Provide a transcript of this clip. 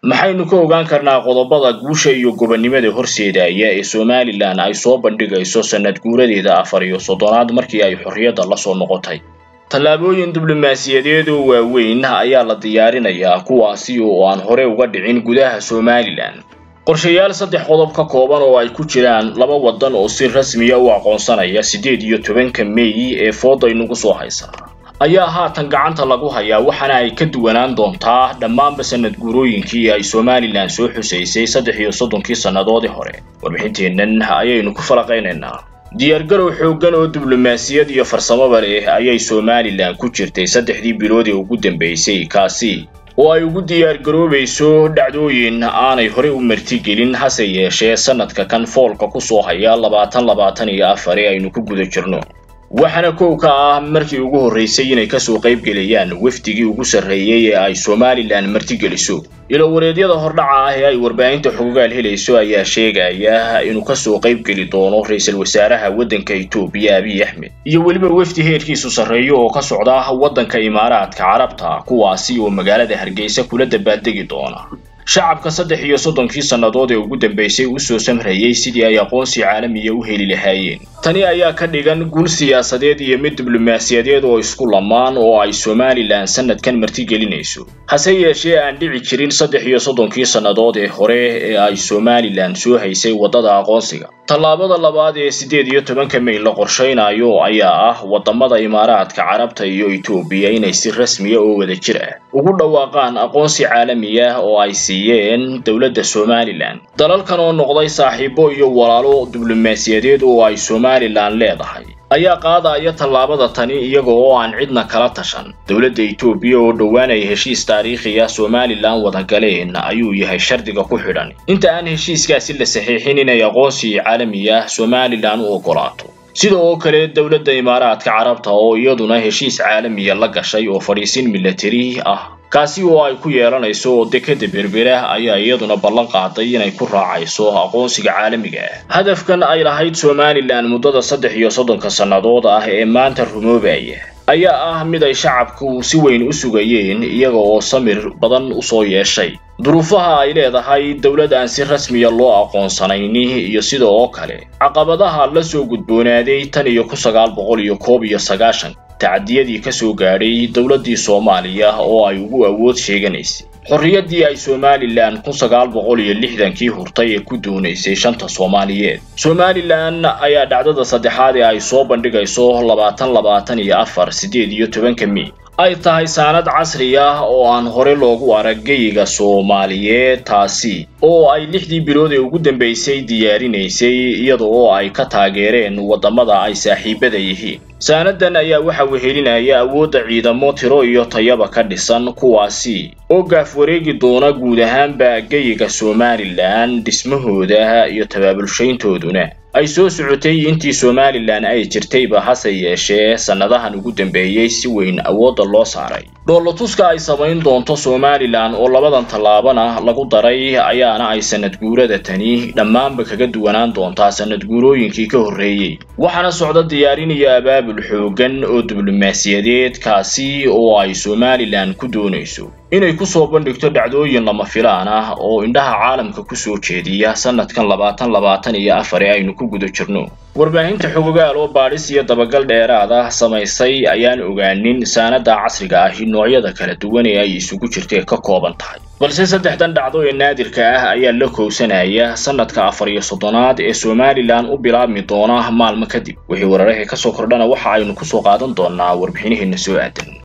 maxaynu ka ogaan karnaa qodobada guusha iyo gobonnimada horseedaya ee somalilan ay soo bandhigayso sanad guuradeeda afar iyo soddonaad markii ay xorriyadda la soo noqotay tallaabooyin diblomaasiyadeed oo waaweyn ayaa la diyaarinayaa kuwaasi oo aan hore uga dhicin gudaha somalilan qorshayaal saddex qodob ka kooban oo ay ku jiraan laba waddan oo si rasmiya u aqoonsanaya siddeed iyo tobanka meey ee fooda inugu soo haysa ayaa haatan gacanta lagu hayaa waxaana ay ka duwanaan doontaa dhammaanba sanad guurooyinkii ay somalilan soo xusaysay saddex iyo soddonkii sannadoodii hore warbixinteennan ayaynu ku falaqaynaynaa diyaargarow xooggan oo diblomaasiyad iyo farsamaba leh ayay somalilan ku jirtay saddexdii bilood ee ugu dambaysay kaasi oo ay ugu diyaargaroobayso dhacdooyin aanay hore u martigelin hase yeeshee sanadka kan foolka ku soo haya labaatan labaatan iyo afar ee aynu ku guda jirno waxaana kow ka ah markii ugu horraysay inay kasoo qayb gelayaan wafdigii ugu sarreeyey ee ay somalilan martigeliso ilowareedyada hordhaca ah ee ay warbaahinta xogogaal helayso ayaa sheegaya inuu kasoo qayb geli doono ra-iisul wasaaraha waddanka etoobiya abiy axmed iyo weliba wafdi heerkiisu sarreeyo oo ka socda waddanka imaaraadka carabta kuwaasi oo magaalada hargeysa kula dabaaldegi doona shacabka saddex iyo soddonkii sannadood ee ugu dambaysay usoo samrayay sidii ay aqoonsi caalamiya u heli lahaayeen tani ayaa ka dhigan guul siyaasadeed iyo mid diblomaasiyadeed oo isku lamaan oo ay somalilan sanadkan martigelinayso hase yeeshee aan dhici jirin saddex iyo soddonkii sannadood ee hore ee ay somalilan soo haysay waddada aqoonsiga tallaabada labaad ee siddeed iyo tobanka may la qorshaynayo ayaa ah waddamada imaaraadka carabta iyo etoobiya inay si rasmiya oo wada jir ah ugu dhawaaqaan aqoonsi caalami ah oo ay siiyeen dowladda somalilan dalalkan oo noqday saaxiibo iyo walaalo diblomaasiyadeed oo ay somalilan leedahay ayaa qaadaya tallaabada tani iyaga oo aan cidna kala tashan dowladda etoobiya oo dhowaan ay heshiis taariikhi ah somalilan wada galeen ayuu yahay shardiga ku xidhan inta aan heshiiskaasi la saxiixin inay aqoonsi caalami ah somalilan u oggolaato sida oo kale dowladda imaaraadka carabta oo iyaduna heshiis caalamiya la gashay oo fadhiisin milatari ah kaasi oo ay ku yeelanayso oo dekada berbera ayaa iyaduna ballan qaaday inay ku raacayso aqoonsiga caalamiga ah hadafkan ay lahayd somalilan muddada saddex iyo soddonka sannadood ah ee maanta rumoobaya ayaa ah mid ay shacabku si weyn u sugayeen iyaga oo samir badan usoo yeeshay duruufaha ay leedahay dowlad aan si rasmiya loo aqoonsanayni iyo sida oo kale caqabadaha la soo gudboonaaday tan iyo ku sagaal boqol iyo koob iyo sagaashan tacadiyadii ka soo gaadhay dowladdii soomaaliya oo ay ugu awood sheeganaysay xorriyaddii ay somalilan kun sagaal boqol iyo lixdankii hurtay ee ku doonaysay shanta soomaaliyeed somalilan ayaa dhacdada saddexaad ee ay soo bandhigayso labaatan labaatan iyo afar siddeed iyo tobanka mey ay tahay saanad casri ah oo aan hore loogu arag geyiga soomaaliyeed taasi oo ay lixdii bilood ee ugu dambaysay diyaarinaysay iyada oo ay ka taageereen waddamada ay saaxiibada yihiin saanadan ayaa waxa wehelinaya awoodda ciidamo tiro iyo tayaba ka dhisan kuwaasi oo gaaf wareegi doona guud ahaanba geyiga somalilan dhismahooda iyo tabaabulshayntooduna ay soo socotay intii somalilan ay jirtayba hase yeeshee sannadahan ugu dambeeyey si weyn awoodda loo saaray dhoolatuska ay samayn doonto somalilan oo labadan tallaabana lagu daray ayaana ay sanad guurada tani dhammaanba kaga duwanaan doontaa sanad guurooyinkii ka horreeyey waxaana socda diyaarin iyo abaabul xooggan oo diblomaasiyadeed kaasi oo ay somalilan ku doonayso inay ku soo bandhigto dhacdooyin lama filaan ah oo indhaha caalamka ku soo jeediya sanadkan labaatan labaatan iyo afar ee aynu ku guda jirno warbaahinta xogogaal oo baadhis iyo dabagal dheeraad ah samaysay ayaan ogaanin saanada casriga ahi noocyada kala duwan ee ay isugu jirtee ka kooban tahay balse saddexdan dhacdo ee naadirka ah ayaa la kowsanaya sanadka afar iyo soddonaad ee somalilan u bilaabmi doona maalmo kadib wixii wararahii kasoo kordhana waxa aynu kusoo qaadan doonaa warbixinaheena soo aadan